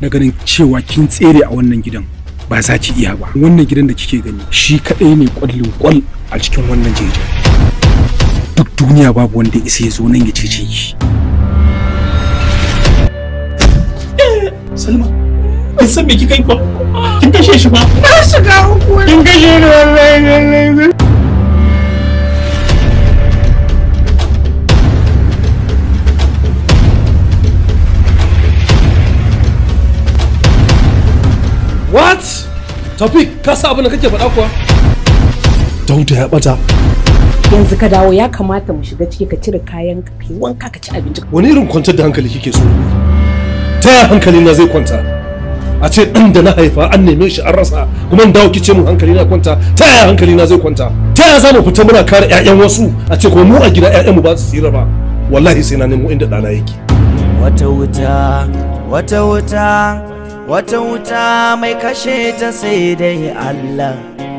na ganin cewa kin tsere a wannan gidan ba za ki iya ba wannan gidan da kike gani shi kadai ne kwallin kwal a cikin wannan jejin duk duniya babu wanda ya isa ya zo nan ya cece ki Salma, kin san me kika yi ba? Kin kashe shi ba? Na shiga uku. Kin kashe ni wallahi wallahi. What? Taufik, ka sa abin da kake faɗa kuwa? Dauda ya bata. Yanzu ka dawo ya kamata mu shiga ciki ka cire kayan ka kai wanka ka ci abinci. Wani irin kwantar da hankali kike so? Ta yaya hankali na zai kwanta? A ce ɗan da na haifa an neme shi an rasa kuma in dawo kice mun hankali na kwanta ta yaya hankali na zai kwanta? Ta yaya za mu fita muna kare 'ya'yan wasu a ce kuma mu a gida 'ya'yan mu ba su tsira ba? Wallahi sai na nemo inda ɗana yake. Wata wuta, wata wuta, wata wuta mai kashe ta sai dai Allah.